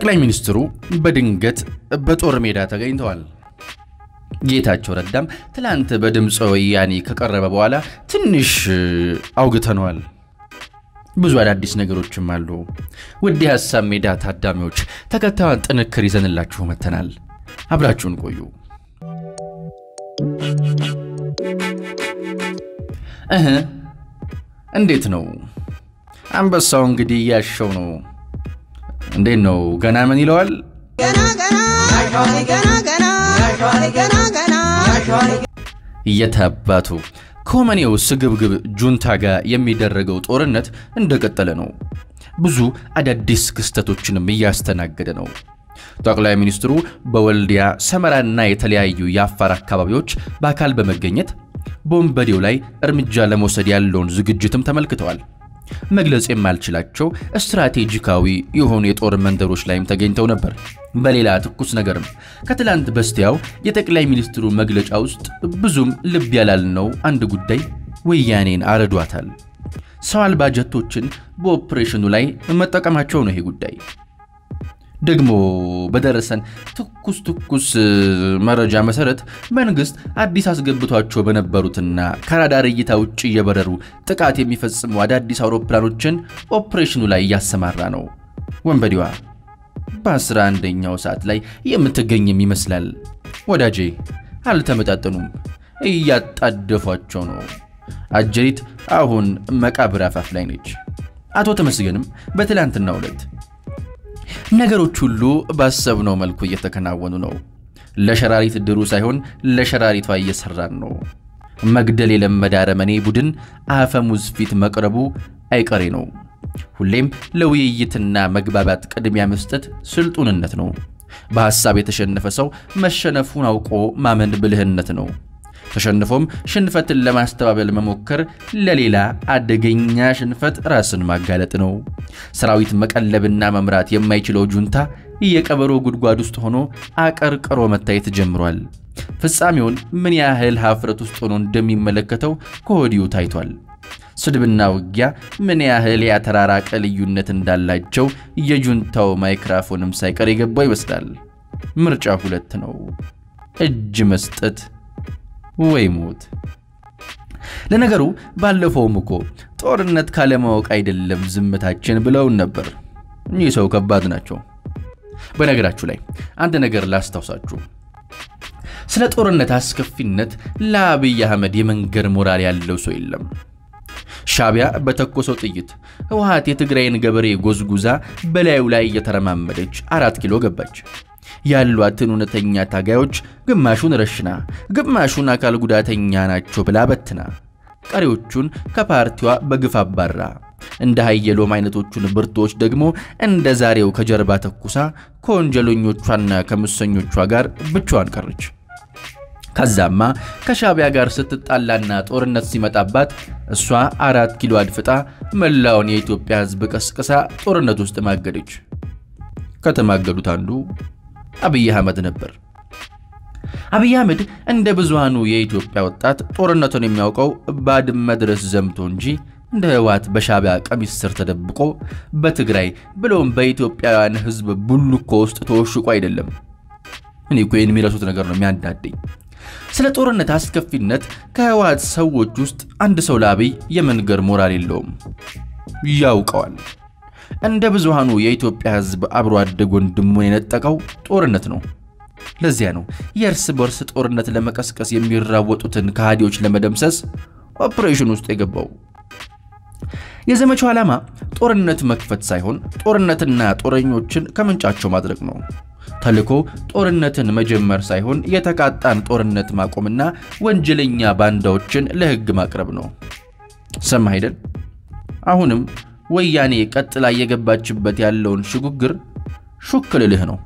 ጠቅላይ ሚኒስትሩ በድንገት በጦር ሜዳ ተገኝተዋል። ጌታቸው ረዳም ትላንት በድምፀ ወያኔ ከቀረበ በኋላ ትንሽ አውግተነዋል። ብዙ አዳዲስ ነገሮችም አሉ። ውድ የሀሳብ ሜዳ ታዳሚዎች ተከታዩን ጥንክር ይዘንላችሁ መጥተናል። አብራችሁን ቆዩ። እህ እንዴት ነው አንበሳው? እንግዲህ እያሸው ነው። እንዴት ነው ገና ምን ይለዋል? እየታባቱ ከወመኔው ስግብግብ ጁንታ ጋር የሚደረገው ጦርነት እንደቀጠለ ነው። ብዙ አዳዲስ ክስተቶችንም እያስተናገደ ነው። ጠቅላይ ሚኒስትሩ በወልዲያ ሰመራና የተለያዩ የአፋር አካባቢዎች በአካል በመገኘት በወንበዴው ላይ እርምጃ ለመውሰድ ያለውን ዝግጅትም ተመልክተዋል። መግለጽ የማልችላቸው ስትራቴጂካዊ የሆኑ የጦር መንደሮች ላይም ተገኝተው ነበር። በሌላ ትኩስ ነገርም ከትላንት በስቲያው የጠቅላይ ሚኒስትሩ መግለጫ ውስጥ ብዙም ልብ ያላልነው አንድ ጉዳይ ወያኔን አረዷታል። ሰው አልባ ጀቶችን በኦፕሬሽኑ ላይ መጠቀማቸው ነው። ይሄ ጉዳይ ደግሞ በደረሰን ትኩስ ትኩስ መረጃ መሰረት መንግስት አዲስ አስገብቷቸው በነበሩትና ከራዳር እይታ ውጭ እየበረሩ ጥቃት የሚፈጽሙ አዳዲስ አውሮፕላኖችን ኦፕሬሽኑ ላይ እያሰማራ ነው። ወንበዴዋ በአስራ አንደኛው ሰዓት ላይ የምትገኝም ይመስላል። ወዳጄ አልተመጣጠኑም፣ እያጣደፏቸው ነው። አጀሪት አሁን መቃብር አፋፍ ላይ ነች። አቶ ተመስገንም በትላንትናው ዕለት ነገሮች ሁሉ ባሰብነው መልኩ እየተከናወኑ ነው። ለሸራሪት ድሩ ሳይሆን ለሸራሪቷ እየሰራን ነው። መግደል የለመደ አረመኔ ቡድን አፈሙዝ ፊት መቅረቡ አይቀሬ ነው። ሁሌም ለውይይትና መግባባት ቅድሚያ መስጠት ስልጡንነት ነው። በሐሳብ የተሸነፈ ሰው መሸነፉን አውቆ ማመን ብልህነት ነው። ተሸንፎም ሽንፈትን ለማስተባበል መሞከር ለሌላ አደገኛ ሽንፈት ራስን ማጋለጥ ነው። ሰራዊት መቀለብና መምራት የማይችለው ጁንታ የቀበሮ ጉድጓድ ውስጥ ሆኖ አቀርቅሮ መታየት ጀምሯል። ፍጻሜውን ምን ያህል ሀፍረት ውስጥ ሆኖ እንደሚመለከተው ከወዲሁ ታይቷል። ስድብና ውጊያ ምን ያህል ያተራራቀ ልዩነት እንዳላቸው የጁንታው ማይክራፎንም ሳይቀር የገባው ይመስላል። ምርጫ ሁለት ነው፣ እጅ መስጠት ወይ ሞት። ለነገሩ ባለፈውም እኮ ጦርነት ካለማወቅ አይደለም ዝምታችን ብለውን ነበር። እኚህ ሰው ከባድ ናቸው። በነገራችሁ ላይ አንድ ነገር ላስታውሳችሁ። ስለ ጦርነት አስከፊነት ለአብይ አህመድ የመንገር ሞራል ያለው ሰው የለም። ሻቢያ በተኮሰው ጥይት ህወሓት የትግራይን ገበሬ ጎዝጉዛ በላዩ ላይ እየተረማመደች አራት ኪሎ ገባች። ያሏትን እውነተኛ ታጋዮች ግማሹን ረሽና ግማሹን አካል ጉዳተኛ ናቸው ብላ በትና ቀሪዎቹን ከፓርቲዋ በግፍ አባራ እንደ ሀየሎም አይነቶቹን ብርቶች ደግሞ እንደ ዛሬው ከጀርባ ተኩሳ ከወንጀለኞቿና ከምሰኞቿ ጋር ብቻዋን ቀረች። ከዛማ ከሻቢያ ጋር ስትጣላና ጦርነት ሲመጣባት እሷ አራት ኪሎ አድፍጣ መላውን የኢትዮጵያ ሕዝብ ቀስቅሳ ጦርነት ውስጥ ማገደች። ከተማገዱት አንዱ አብይ አህመድ ነበር። አብይ አህመድ እንደ ብዙሃኑ የኢትዮጵያ ወጣት ጦርነቱን የሚያውቀው ባድመ ድረስ ዘምቶ እንጂ እንደ ህወሓት በሻቢያ ቀሚስ ስር ተደብቆ በትግራይ ብሎም በኢትዮጵያውያን ህዝብ ቡልኮ ውስጥ ተወሽቆ አይደለም። እኔ እኮ ይህን የሚረሱት ነገር ነው የሚያንዳደኝ። ስለ ጦርነት አስከፊነት ከህወሓት ሰዎች ውስጥ አንድ ሰው ለአብይ የመንገር ሞራል የለውም፣ ያውቀዋል። እንደ ብዙሃኑ የኢትዮጵያ ህዝብ አብሮ አደግ ወንድሙን የነጠቀው ጦርነት ነው። ለዚያ ነው የእርስ በርስ ጦርነት ለመቀስቀስ የሚራወጡትን ከሃዲዎች ለመደምሰስ ኦፕሬሽን ውስጥ የገባው። የዘመቻው ዓላማ ጦርነት መክፈት ሳይሆን ጦርነትና ጦረኞችን ከምንጫቸው ማድረግ ነው። ተልኮ ጦርነትን መጀመር ሳይሆን የተቃጣን ጦርነት ማቆምና ወንጀለኛ ባንዳዎችን ለህግ ማቅረብ ነው። ሰማ አይደል? አሁንም ወያኔ ቀጥላ እየገባችበት ያለውን ሽግግር ሹክ ልልህ ነው።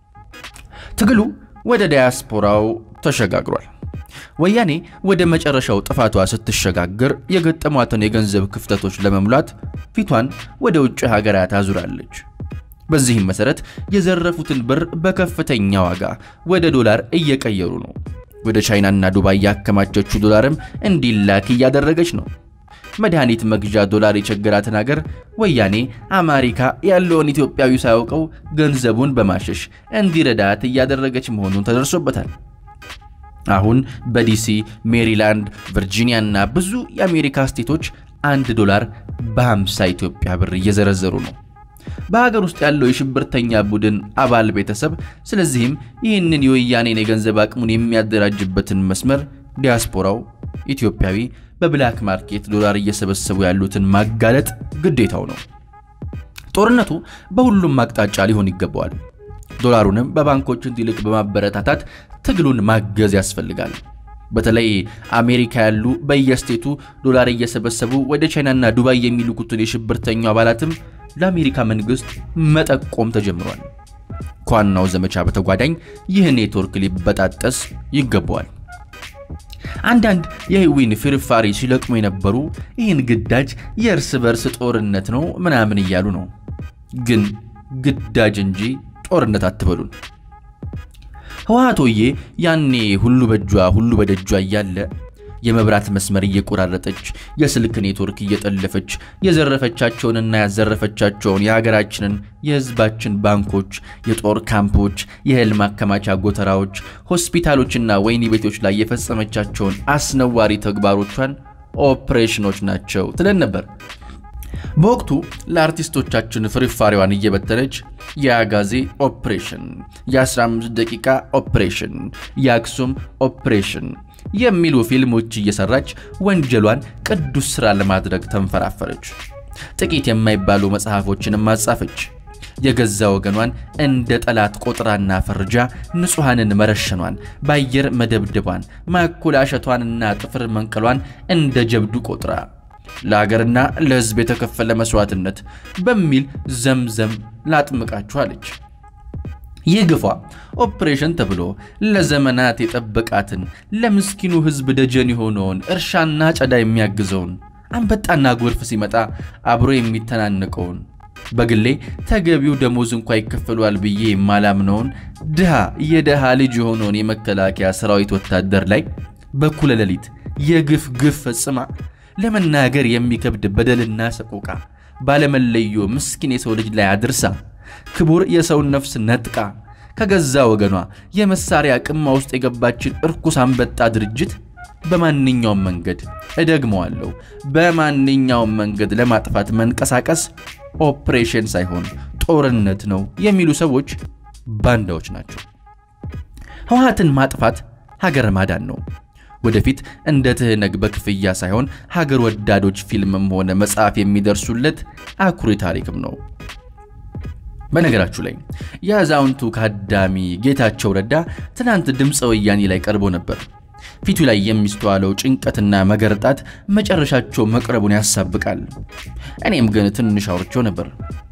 ትግሉ ወደ ዳያስፖራው ተሸጋግሯል። ወያኔ ወደ መጨረሻው ጥፋቷ ስትሸጋገር የገጠሟትን የገንዘብ ክፍተቶች ለመሙላት ፊቷን ወደ ውጭ ሀገራት አዙራለች። በዚህም መሰረት የዘረፉትን ብር በከፍተኛ ዋጋ ወደ ዶላር እየቀየሩ ነው። ወደ ቻይናና ዱባይ ያከማቸችው ዶላርም እንዲላክ እያደረገች ነው። መድኃኒት መግዣ ዶላር የቸገራትን ሀገር ወያኔ አሜሪካ ያለውን ኢትዮጵያዊ ሳያውቀው ገንዘቡን በማሸሽ እንዲረዳት እያደረገች መሆኑን ተደርሶበታል። አሁን በዲሲ፣ ሜሪላንድ፣ ቨርጂኒያ እና ብዙ የአሜሪካ ስቴቶች አንድ ዶላር በ50 ኢትዮጵያ ብር እየዘረዘሩ ነው በሀገር ውስጥ ያለው የሽብርተኛ ቡድን አባል ቤተሰብ። ስለዚህም ይህንን የወያኔን የገንዘብ አቅሙን የሚያደራጅበትን መስመር ዲያስፖራው ኢትዮጵያዊ በብላክ ማርኬት ዶላር እየሰበሰቡ ያሉትን ማጋለጥ ግዴታው ነው። ጦርነቱ በሁሉም አቅጣጫ ሊሆን ይገባዋል። ዶላሩንም በባንኮች እንዲልቅ በማበረታታት ትግሉን ማገዝ ያስፈልጋል። በተለይ አሜሪካ ያሉ በየስቴቱ ዶላር እየሰበሰቡ ወደ ቻይናና ዱባይ የሚልኩትን የሽብርተኛው አባላትም ለአሜሪካ መንግስት መጠቆም ተጀምሯል። ከዋናው ዘመቻ በተጓዳኝ ይህ ኔትወርክ ሊበጣጠስ ይገባዋል። አንዳንድ የህዊን ፍርፋሪ ሲለቅሙ የነበሩ ይህን ግዳጅ የእርስ በርስ ጦርነት ነው ምናምን እያሉ ነው። ግን ግዳጅ እንጂ ጦርነት አትበሉን። ህወሓቶዬ ያኔ ሁሉ በእጇ ሁሉ በደጇ እያለ የመብራት መስመር እየቆራረጠች የስልክ ኔትወርክ እየጠለፈች የዘረፈቻቸውንና ያዘረፈቻቸውን የሀገራችንን የህዝባችን ባንኮች፣ የጦር ካምፖች፣ የእህል ማከማቻ ጎተራዎች፣ ሆስፒታሎችና ወህኒ ቤቶች ላይ የፈጸመቻቸውን አስነዋሪ ተግባሮቿን ኦፕሬሽኖች ናቸው ትለን ነበር። በወቅቱ ለአርቲስቶቻችን ፍርፋሪዋን እየበተነች የአጋዜ ኦፕሬሽን፣ የ15 ደቂቃ ኦፕሬሽን፣ የአክሱም ኦፕሬሽን የሚሉ ፊልሞች እየሰራች ወንጀሏን ቅዱስ ሥራ ለማድረግ ተንፈራፈረች። ጥቂት የማይባሉ መጽሐፎችንም አጻፈች። የገዛ ወገኗን እንደ ጠላት ቆጥራና ፈርጃ ንጹሐንን መረሸኗን፣ በአየር መደብደቧን፣ ማኮላሸቷንና ጥፍር መንቀሏን እንደ ጀብዱ ቆጥራ ለሀገርና ለሕዝብ የተከፈለ መስዋዕትነት በሚል ዘምዘም ላጥምቃችኋለች። ይህ ግፏ ኦፕሬሽን ተብሎ ለዘመናት የጠበቃትን ለምስኪኑ ሕዝብ ደጀን የሆነውን እርሻና ጨዳ የሚያግዘውን አንበጣና ጎርፍ ሲመጣ አብሮ የሚተናነቀውን በግሌ ተገቢው ደሞዝ እንኳ ይከፈሏል ብዬ የማላምነውን ድሃ የድሃ ልጅ የሆነውን የመከላከያ ሰራዊት ወታደር ላይ በኩለ ሌሊት የግፍ ግፍ ፈጽማ ለመናገር የሚከብድ በደልና ሰቆቃ ባለመለዮ ምስኪን የሰው ልጅ ላይ አድርሳ ክቡር የሰውን ነፍስ ነጥቃ ከገዛ ወገኗ የመሳሪያ ቅማ ውስጥ የገባችን እርኩስ አንበጣ ድርጅት በማንኛውም መንገድ እደግመዋለሁ፣ በማንኛውም መንገድ ለማጥፋት መንቀሳቀስ ኦፕሬሽን ሳይሆን ጦርነት ነው የሚሉ ሰዎች ባንዳዎች ናቸው። ህወሓትን ማጥፋት ሀገር ማዳን ነው። ወደፊት እንደ ትህነግ በክፍያ ሳይሆን ሀገር ወዳዶች ፊልምም ሆነ መጽሐፍ የሚደርሱለት አኩሪ ታሪክም ነው። በነገራችሁ ላይ የአዛውንቱ ካዳሚ ጌታቸው ረዳ ትናንት ድምፀ ወያኔ ላይ ቀርቦ ነበር። ፊቱ ላይ የሚስተዋለው ጭንቀትና መገርጣት መጨረሻቸው መቅረቡን ያሳብቃል። እኔም ግን ትንሽ አውርቼው ነበር።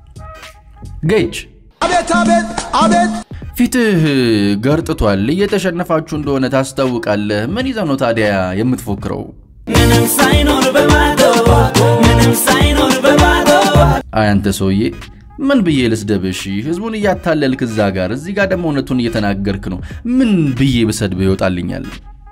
ጌች አቤት አቤት አቤት ፊትህ ገርጥቷል፣ እየተሸነፋችሁ እንደሆነ ታስታውቃለህ። ምን ይዘህ ነው ታዲያ የምትፎክረው? ምንም ሳይኖር በባዶ ምንም ሳይኖር በባዶ አይ አንተ ሰውዬ ምን ብዬ ልስደብሽ? ህዝቡን እያታለልክ እዛ ጋር፣ እዚህ ጋር ደግሞ እውነቱን እየተናገርክ ነው። ምን ብዬ ብሰድብህ ይወጣልኛል?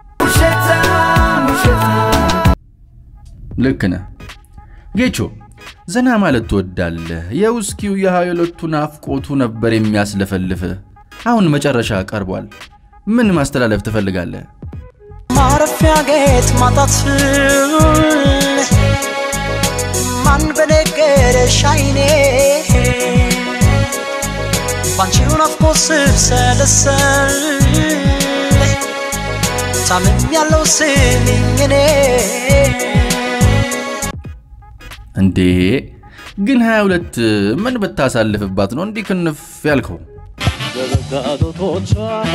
ውሸታም ውሸታም ልክ ነህ ጌቾ፣ ዘና ማለት ትወዳለህ። የውስኪው የሃይሎቱ ናፍቆቱ ነበር የሚያስለፈልፍህ። አሁን መጨረሻ ቀርቧል። ምን ማስተላለፍ ትፈልጋለህ? ማረፊያ ጌጥ ማጣት ማን በነገረሽ አይኔ ባንቺው ናፍቆት ስብሰለሰል ታምም ያለው ስሚኝ እኔ እንዴ ግን 22 ምን ብታሳልፍባት ነው እንዲህ ክንፍ ያልከው? በበጋቶቶቿ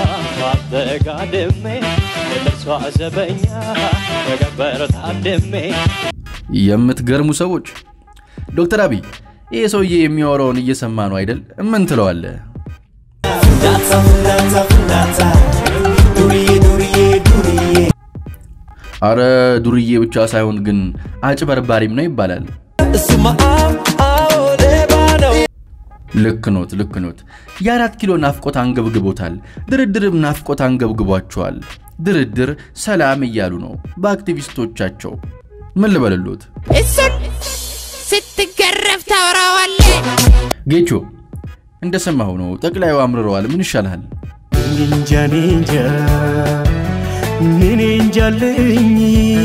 ማተጋድሜ የጥርሷ ዘበኛ በገበር ታድሜ የምትገርሙ ሰዎች። ዶክተር አብይ ይህ ሰውዬ የሚያወራውን እየሰማ ነው አይደል? ምን ትለዋለህ? ፍንዳታ ፍንዳታ ፍንዳታ ዱርዬ ዱርዬ ዱርዬ አረ ዱርዬ ብቻ ሳይሆን ግን አጭበርባሪም ነው ይባላል። እሱማ አዎ አዎ ሌባ ነው ልክ ኖት፣ ልክ ኖት። የአራት ኪሎ ናፍቆት አንገብግቦታል። ድርድርም ናፍቆት አንገብግቧቸዋል። ድርድር ሰላም እያሉ ነው በአክቲቪስቶቻቸው። ምን ልበልሎት? እሱን ስትገረፍ ታወራዋለ። ጌቾ እንደሰማሁ ነው ጠቅላዩ አምርረዋል። ምን ይሻልሃል? እንጃ እኔ እንጃ እኔ እንጃልኝ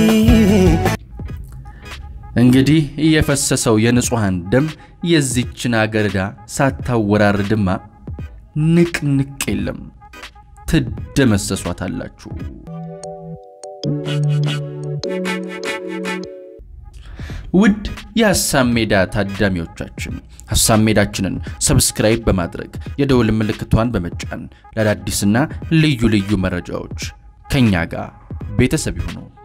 እንግዲህ የፈሰሰው የንጹሐን ደም የዚችን አገር ዕዳ ሳታወራርድማ ንቅንቅ የለም፣ ትደመሰሷታላችሁ። ውድ የሐሳብ ሜዳ ታዳሚዎቻችን ሐሳብ ሜዳችንን ሰብስክራይብ በማድረግ የደውል ምልክቷን በመጫን ለአዳዲስና ልዩ ልዩ መረጃዎች ከእኛ ጋር ቤተሰብ ይሁኑ።